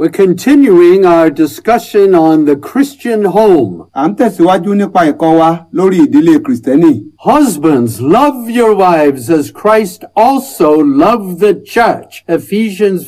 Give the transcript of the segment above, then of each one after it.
We're continuing our discussion on the Christian home. À ń tẹ̀síwájú nípa ẹ̀kọ́ wa lórí ìdílé Kìrìsìtẹ́nì. Husbands, love your wives as Christ also loved the church. Ephesians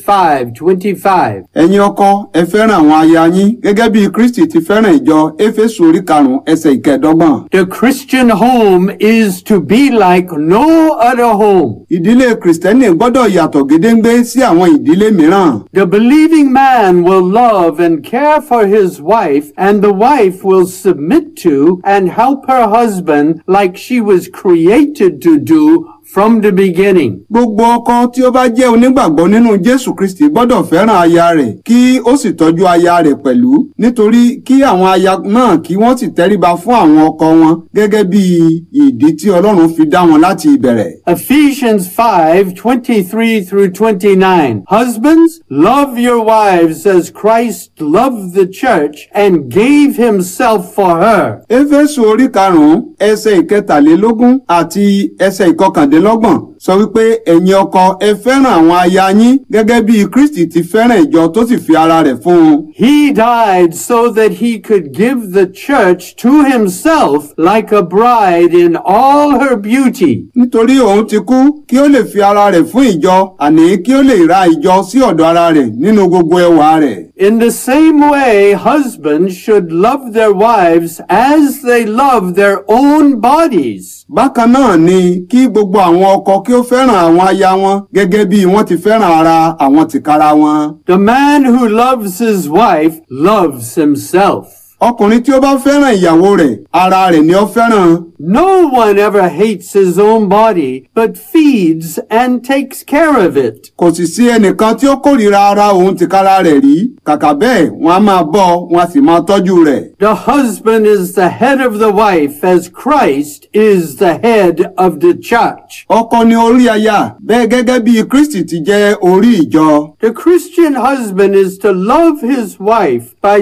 5:25. Ẹ̀yin ọkọ ẹ fẹ́ràn àwọn aya yín gẹ́gẹ́ bí Kristi ti fẹ́ràn ìjọ Éfésù orí karùn-ún ẹsẹ̀ ìkẹẹ̀dọ́gbọ̀n. The Christian home is to be like no other home. Ìdílé Kìrìsìtẹ́nì gbọ́dọ̀ yàtọ̀ gédéǹgbé sí àwọn ìdílé mìíràn. The believing man will love and care for his wife, and the wife will submit to and help her husband like she was created to do from the beginning. Gbogbo ọkọ tí ó bá jẹ́ onígbàgbọ́ nínú Jésù Kristi gbọ́dọ̀ fẹ́ràn aya rẹ̀ kí ó sì tọ́jú aya rẹ̀ pẹ̀lú nítorí kí àwọn aya náà kí wọ́n sì tẹríba fún àwọn ọkọ wọn gẹ́gẹ́ bí ìdí tí Ọlọ́run fi dá wọn láti ìbẹ̀rẹ̀. Ephesians 5, 23 through 29. Husbands, love your wives as Christ loved the church and gave himself for her. Éfésù orí karùn-ún ẹsẹ̀ ìkẹtàlélógún àti ẹsẹ̀ ìkọkàndínlọ́gbọ̀n sọ wípé ẹ̀yin ọkọ ẹ fẹ́ràn àwọn aya yín gẹ́gẹ́ bí Kristi ti fẹ́ràn ìjọ tó sì fi ara rẹ̀ fún un. He died so that he could give the church to himself like a bride in all her beauty. nítorí òun ti kú kí ó lè fi ara rẹ̀ fún ìjọ àní kí ó lè ra ìjọ sí ọ̀dọ̀ ara rẹ̀ nínú gbogbo ẹwà rẹ̀. In the same way, husbands should love their wives as they love their own bodies. bákan náà ni kí gbogbo àwọn ọkọ kí ó fẹ́ràn àwọn aya wọn gẹ́gẹ́ bí wọ́n ti fẹ́ràn ara àwọn tìkára wọn. The man who loves his wife loves himself. ọkùnrin tí ó bá fẹ́ràn ìyàwó rẹ̀ ara rẹ̀ ni ó fẹ́ràn. No one ever hates his own body, but feeds and takes care of it. kò sì sí ẹnìkan tí ó kórìíra ara òun tìkára rẹ̀ rí kàkà bẹ́ẹ̀ wọ́n á máa bọ́ wọ́n á sì máa tọ́jú rẹ̀. The husband is the head of the wife as Christ is the head of the church. ọkọ ni orí aya bẹ́ẹ̀ gẹ́gẹ́ bí Kristi ti jẹ́ orí ìjọ. The Christian husband is to love his wife by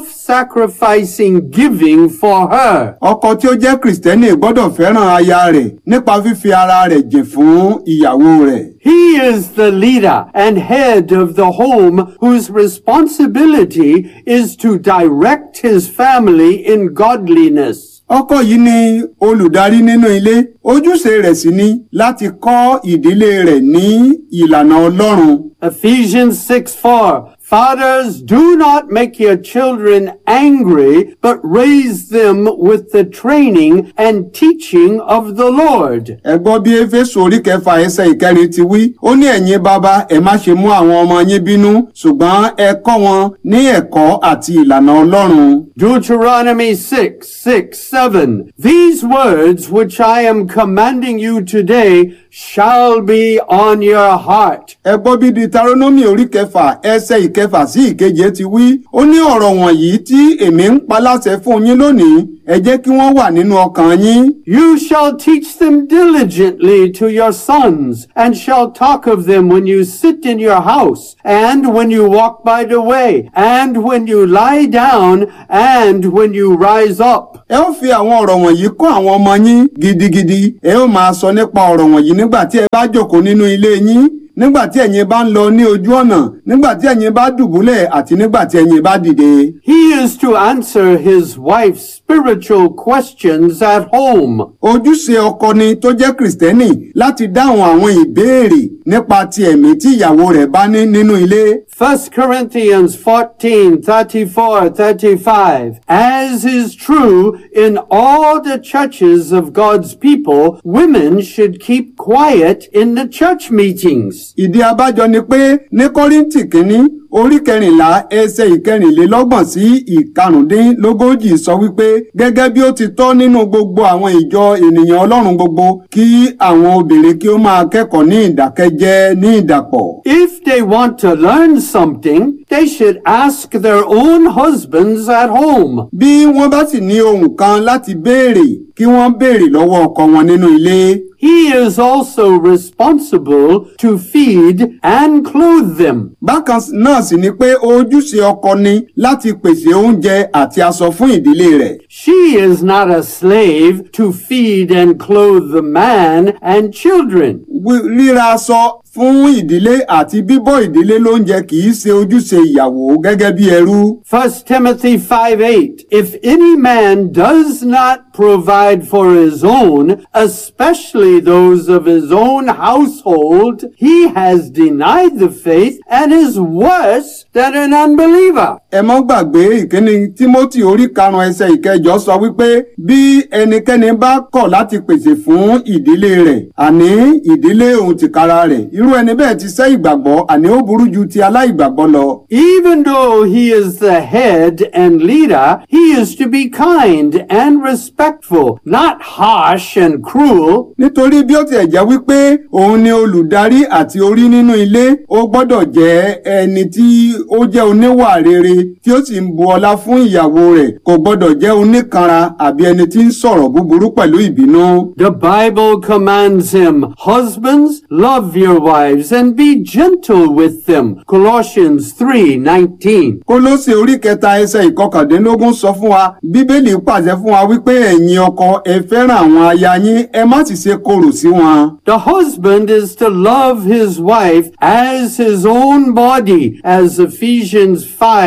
self-sacrificing giving for her. ọkọ tí ó jẹ́ Kristẹni gbọ́dọ̀ fẹ́ràn aya rẹ̀ nípa fífi ara rẹ̀ jìn fún ìyàwó rẹ̀. He is the leader and head of the home whose responsibility is to direct his family in godliness. ọkọ yìí ni olùdarí nínú ilé ojúṣe rẹ̀ sì ni láti kọ́ ìdílé rẹ̀ ní ìlànà Ọlọ́run. Ephesians 6 4. Fathers, do not make your children angry, but raise them with the training and teaching of the Lord. ẹ gbọ́ bí éfésù orí kẹfà ẹsẹ̀ ìkẹrin ti wí ó ní ẹ̀yin bàbá ẹ má ṣe mú àwọn ọmọ yín bínú ṣùgbọ́n ẹ kọ́ wọn ní ẹ̀kọ́ àti ìlànà Ọlọ́run. Deuteronomy 6, 6, 7. These words which I am commanding you today shall be on your heart. ẹ gbọ́ bí deuteronomy orí kẹfà ẹsẹ̀ ìkẹfà sí ìkeje ti wí ó ní ọ̀rọ̀ wọ̀nyí tí èmi ń pa láṣẹ fún yín lónìí ẹ jẹ́ kí wọ́n wà nínú ọkàn yín. You shall teach them diligently to your sons, and shall talk of them when you sit in your house, and when you walk by the way, and when you lie down, and when you rise up. ẹ ó fi àwọn ọ̀rọ̀ wọ̀nyí kọ́ àwọn ọmọ yín gidigidi ẹ ó máa sọ nípa ọ̀rọ̀ wọ̀nyí nígbà tí ẹ bá jókòó nínú ilé yín nígbà tí ẹ̀yin bá ń lọ ní ojú ọ̀nà nígbà tí ẹ̀yin bá dùbúlẹ̀ àti nígbà tí ẹ̀yin bá dìde. He is to answer his wife's spiritual questions at home. ojúṣe ọkọ ni tó jẹ́ kìrìsìtẹ́nì láti dáhùn àwọn ìbéèrè nípa ti ẹ̀mí tí ìyàwó rẹ̀ bá ní nínú ilé. 1 Corinthians 14, 34, 35. As is true in all the churches of God's people, women should keep quiet in the church meetings. ìdí abájọ ni pé ní kọ́ríńtì kínní orí kẹrìnlá ẹsẹ̀ ìkẹrìnlélọ́gbọ̀n sí ìkarùndínlógójì sọ wípé gẹ́gẹ́ bí ó ti tọ́ nínú gbogbo àwọn ìjọ ènìyàn ọlọ́run gbogbo kí àwọn obìnrin kí ó máa kẹ́kọ̀ọ́ ní ìdákẹ́jẹ́ ní ìdàpọ̀. If they want to learn something, they should ask their own husbands at home. bí wọ́n bá sì ní ohun kan láti béèrè kí wọ́n béèrè lọ́wọ́ ọkọ wọn nínú ilé. He is also responsible to feed and clothe them. bákan náà sì ni pé ojúṣe ọkọ ni láti pèsè oúnjẹ àti aṣọ fún ìdílé rẹ̀. She is not a slave to feed and clothe the man and children. Wí- ríra aṣọ fún ìdílé àti bíbọ́ ìdílé lóúnjẹ kì í ṣe ojúṣe ìyàwó gẹ́gẹ́ bí ẹrú. 1 Timothy 5 8. If any man does not provide for his own, especially those of his own household, he has denied the faith and is worse than an unbeliever. ẹ mọ́ gbàgbé ìkíni timothy orí karùn-ún ẹsẹ̀ ìkẹjọ sọ wípé bí ẹnikẹ́ni bá kọ̀ láti pèsè fún ìdílé rẹ̀ àní ìdílé òun tìkára rẹ̀ irú ẹni bẹ́ẹ̀ ti sẹ́ ìgbàgbọ́ àní ó burú ju ti aláìgbàgbọ́ lọ. Even though he is the head and leader, he is to be kind and respectful, not harsh and cruel. nítorí bí ó tiẹ̀ jẹ́ wípé òun ni olùdarí àti orí nínú ilé ó gbọ́dọ̀ jẹ́ ẹni tí ó jẹ́ oníwà rere tí ó sì ń bu ọlá fún ìyàwó rẹ̀ kò gbọ́dọ̀ jẹ́ oníkanra àbí ẹni tí ń sọ̀rọ̀ búburú pẹ̀lú ìbínú. The Bible commands him, Husbands, love your wives and be gentle with them. Colossians 3:19. kólósè orí kẹta ẹsẹ̀ ìkọkàndínlógún sọ fún wa bíbélì pàṣẹ fún wa wípé ẹ̀yin ọkọ ẹ fẹ́ràn àwọn aya yín ẹ má sì ṣe korò sí wọn. The husband is to love his wife as his own body, as Ephesians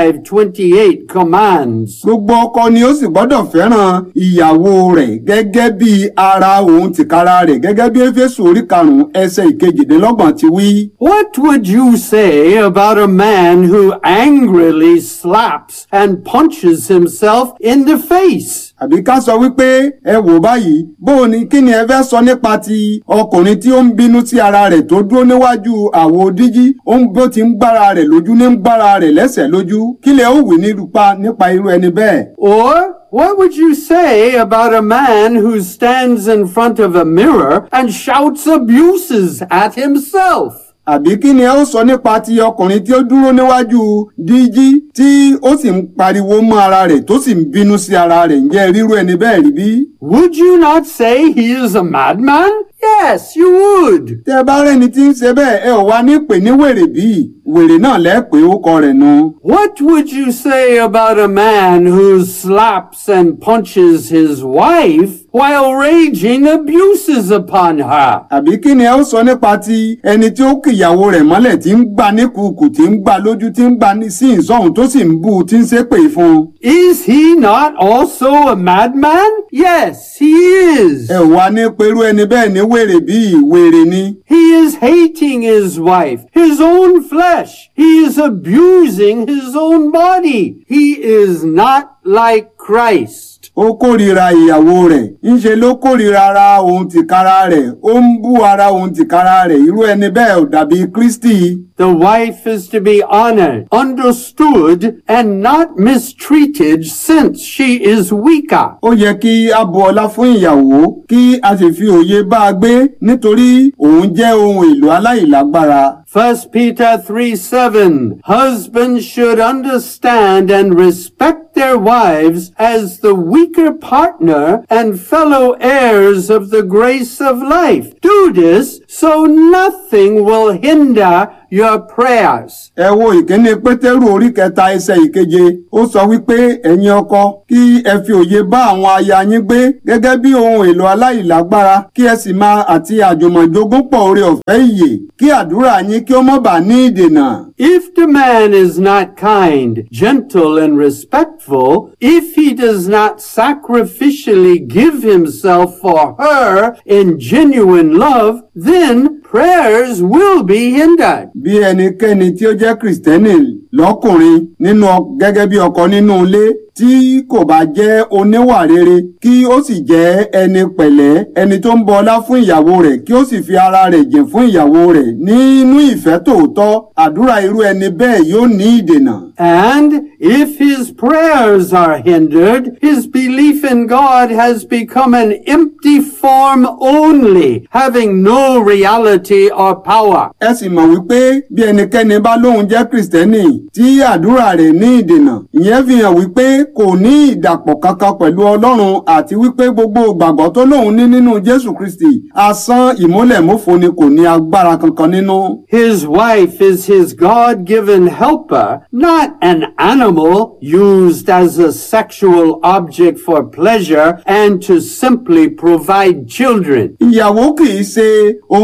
5:28 commands. gbogbo ọkọ ni ó sì gbọ́dọ̀ fẹ́ràn ìyàwó rẹ̀ gẹ́gẹ́ bí ara òun tìkára rẹ̀ gẹ́gẹ́ bí éfésù orí karùn-ún ẹsẹ̀ ìkejìdínlọ́gbọ̀n ti wí. What would you say about a man who angrily slaps and punches himself in the face? àbí ká sọ wípé ẹ wò báyìí bó o ní kí ni ẹ fẹ́ sọ nípa ti ọkùnrin tí ó ń bínú sí ara rẹ̀ tó dúró níwájú àwo díjí ó ń bó ti ń gbára rẹ̀ lójú ní ń gbára rẹ̀ lẹ́sẹ̀ lójú kí lẹ ó wí nípa nípa irú ẹni bẹ́ẹ̀. Or what would you say about a man who stands in front of a mirror and shouts abuses at himself? àbí kí ni ẹ ó sọ nípa ti ọkùnrin tí ó dúró níwájú díjí tí ó sì ń pariwo mọ́ ara rẹ̀ tó sì ń bínú sí ara rẹ̀ ǹjẹ́ rírú ẹni bẹ́ẹ̀ rí bí? Would you not say he is a madman? Yes, you would. tẹ́ ẹ bá rẹ́ni tí ń ṣe bẹ́ẹ̀ ẹ ò wá ní pè ní wèrè bíi wèrè náà lẹ́ẹ̀pẹ́ ó kọ rẹ̀ nu. What would you say about a man who slaps and punches his wife while raging abuses upon her? àbí kí ni ẹ ó sọ nípa ti ẹni tí ó kìyàwó rẹ̀ mọ́lẹ̀ tí ń gbá ní kùkù tí ń gbá lójú tí ń gbá ní sí ìsọ̀hún tó sì ń bú u tí ń ṣépè fún un. Is he not also a madman? Yes, he is. ẹ ò wá ní perú ẹni bẹ́ẹ̀ ní wèrè bíi wèrè ni. He is hating his wife, his own flesh. He is abusing his own body. He is not like Christ. ó kórìíra ìyàwó rẹ̀ ńṣe ló kórìíra ara òun tìkára rẹ̀ ó ń bú ara òun tìkára rẹ̀ irú ẹni bẹ́ẹ̀ ò dàbí Kristi. The wife is to be honored, understood, and not mistreated since she is weaker. ó yẹ kí a bu ọlá fún ìyàwó kí a sì fi òye bá a gbé nítorí òun jẹ́ ohun èlò aláìlágbára. 1 Peter 3 7. Husbands should understand and respect their wives as the weaker partner and fellow heirs of the grace of life. Do this so nothing will hinder your prayers. ẹ wo ìkíní pétérù orí kẹta ẹsẹ̀ ìkeje ó sọ wípé ẹ̀yin ọkọ kí ẹ fi òye bá àwọn aya yín gbé gẹ́gẹ́ bí ohun èlò aláìlágbára kí ẹ sì máa àti àjùmọ̀jogún pọ̀ oore ọ̀fẹ́ ìyè kí àdúrà yín kí ó má bàa ní ìdènà. If the man is not kind, gentle, and respectful, if he does not sacrificially give himself for her in genuine love, then prayers will be hindered. bí ẹnikẹ́ni tí ó jẹ́ kìrìsìtẹ́nì lọ́kùnrin nínú ọ- gẹ́gẹ́ bí ọkọ nínú ilé tí kò bá jẹ́ oníwà rere kí ó sì jẹ́ ẹni pẹ̀lẹ́ ẹni tó ń bọ ọlá fún ìyàwó rẹ̀ kí ó sì fi ara rẹ̀ jìn fún ìyàwó rẹ̀ nínú ìfẹ́ tòótọ́ àdúrà irú ẹni bẹ́ẹ̀ yóò ní ìdènà. And if his prayers are hindered, his belief in God has become an empty form only, having no reality or power. ẹ sì mọ̀ wípé bí ẹnikẹ́ni bá lóun jẹ́ kìrìsìtẹ́nì tí àdúrà rẹ̀ ní ìdènà ìyẹn fi hàn wípé kò ní ìdàpọ̀ kankan pẹ̀lú ọlọ́run àti wípé gbogbo ìgbàgbọ́ tó lóun ní nínú jésù kristi asán ìmúlẹ̀múfo ni kò ní agbára kankan nínú. His wife is his God-given helper, not an animal used as a sexual object for pleasure and to simply provide children. ìyàwó kì í ṣe ohun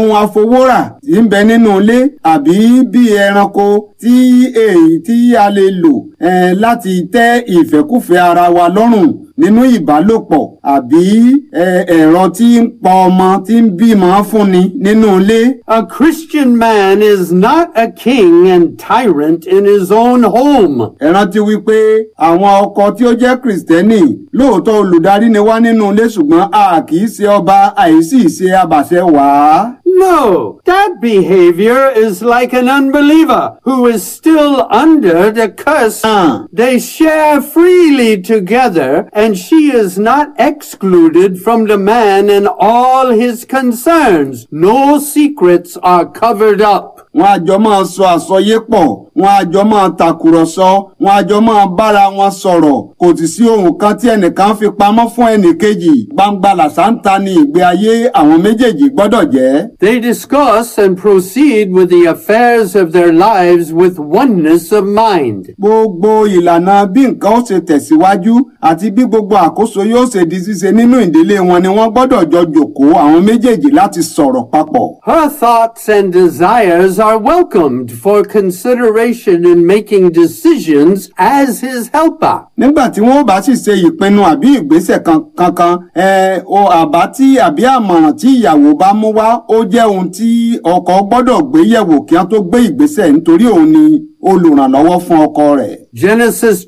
wúrà tí ń bẹ nínú ilé àbí bí ẹranko tí èyí tí a lè lò eh, láti tẹ́ ìfẹ́kùfẹ́ ara wa lọ́rùn nínú ìbálòpọ̀ àbí eh, ẹ̀rọ tí ń pọ ọmọ tí ń bímọ fúnni nínú ilé. A Christian man is not a king and tyrant in his own home. ẹ rántí wípé àwọn ọkọ tí ó jẹ́ kìrìsìtẹ́nì lóòótọ́ olùdarí ni wá nínú ilé ṣùgbọ́n a kì í ṣe ọba àìsí ṣe abàṣẹ wàá. No, that behavior is like an unbeliever who is still under the curse. Ah. They share freely together, and she is not excluded from the man in all his concerns. No secrets are covered up. wọn a jọ máa sọ àsọyé pọ̀ wọn a jọ máa tàkùrọ̀sọ wọn a jọ máa bára wọn sọ̀rọ̀ kò sì sí ohun kan tí ẹnìkan fi pamọ́ fún ẹnìkejì gbangba làṣántà ni ìgbé ayé àwọn méjèèjì gbọ́dọ̀ jẹ́. They discuss and proceed with the affairs of their lives with oneness of mind. gbogbo ìlànà bí nǹkan ó ṣe tẹ̀síwájú àti bí gbogbo àkóso yóò ṣe di ṣíṣe nínú ìdílé wọn ni wọ́n gbọ́dọ̀ jọ jòkóó àwọn méjèèjì láti sọ̀rọ̀ papọ̀. Her thoughts and desires are welcomed for consideration in making decisions as his helper. nígbà tí wọn bá sì ṣe ìpinnu àbí ìgbésẹ̀ kan- kankan ẹ o àbá tí àbí àmọ̀ràn tí ìyàwó bá mú wá ó jẹ́ ohun tí ọkọ gbọ́dọ̀ gbé yẹ̀wò kí wọ́n tó gbé ìgbésẹ̀ nítorí òun ni olùrànlọ́wọ́ fún ọkọ rẹ̀. Genesis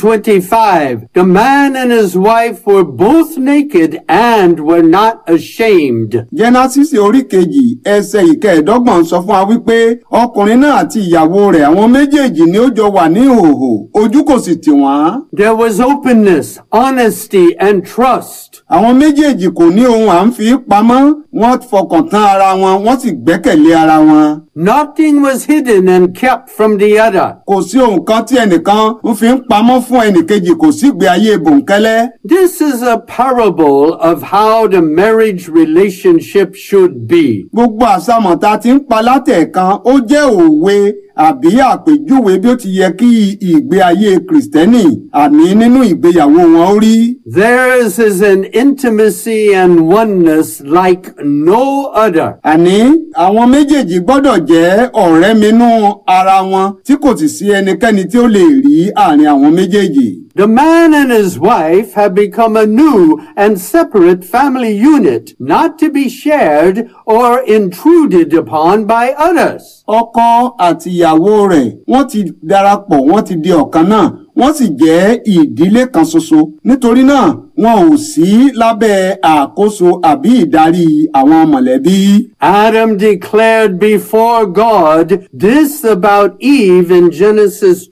2:25 The man and his wife were both naked and were not ashamed. jẹ́násìsì orí kejì ẹsẹ̀ ìkẹẹ̀dọ́gbọ̀n sọ fún wa wípé ọkùnrin náà àti ìyàwó rẹ̀ àwọn méjèèjì ni ó jọ wà ní ìhòòhò ojú kò sì tì wọ́n. There was openness, honesty, and trust. àwọn méjèèjì kò ní ohun à ń fi pamọ́ wọ́n fọkàn tán ara wọn wọ́n sì gbẹ́kẹ̀lé ara wọn. Nothing was hidden and kept from the other. kò sí ohun kan tí ẹnìkan ń fi ń pamọ́ fún ẹnìkejì kò sí ìgbé ayé bòńkẹ́lẹ́. This is a parable of how the marriage relationship should be. gbogbo àsámọ̀ tá a ti ń pa látẹ̀ẹ̀kan ó jẹ́ òwe àbí àpèjúwe bí ó ti yẹ kí ìgbé ayé kìrìsìtẹ́nì àní nínú ìgbéyàwó wọn ó rí. Theirs is an intimacy and oneness like no other. àní àwọn méjèèjì gbọ́dọ̀ jẹ́ ọ̀rẹ́ minú ara wọn tí kò sì sí ẹnikẹ́ni tí ó lè rí àárín àwọn méjèèjì. The man and his wife have become a new and separate family unit, not to be shared or intruded upon by others. ọkọ àti ìyàwó rẹ̀ wọ́n ti darapọ̀ wọ́n ti di ọ̀kan náà wọ́n sì jẹ́ ìdílé kan ṣoṣo nítorí náà wọn ò sí lábẹ́ àkóso àbí ìdarí àwọn mọ̀lẹ́bí. Adam declared before God this about Eve in Genesis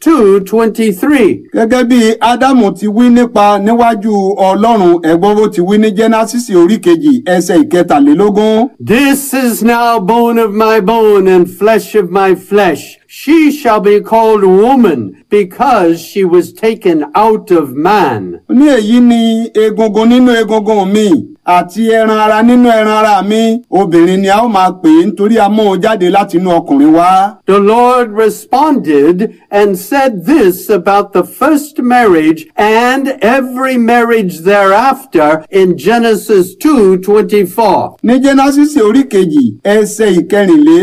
2:23. gẹ́gẹ́ bí ádámù ti wí nípa níwájú ọlọ́run ẹ̀gbọ́n bó ti wí ní jẹ́násìsì orí kejì ẹsẹ̀ ìkẹtàlélógún. This is now bone of my bone and flesh of my flesh. She shall be called woman because she was taken out of man. ní èyí ni egungun nínú egungun mi àti ẹran ara nínú ẹran ara mi obìnrin ni a ó máa pè é nítorí a mú un jáde láti inú ọkùnrin wá. The Lord responded and said this about the first marriage and every marriage thereafter in Genesis 2:24. ní jẹ́násìsì orí kejì ẹsẹ̀ ìkẹrìnlé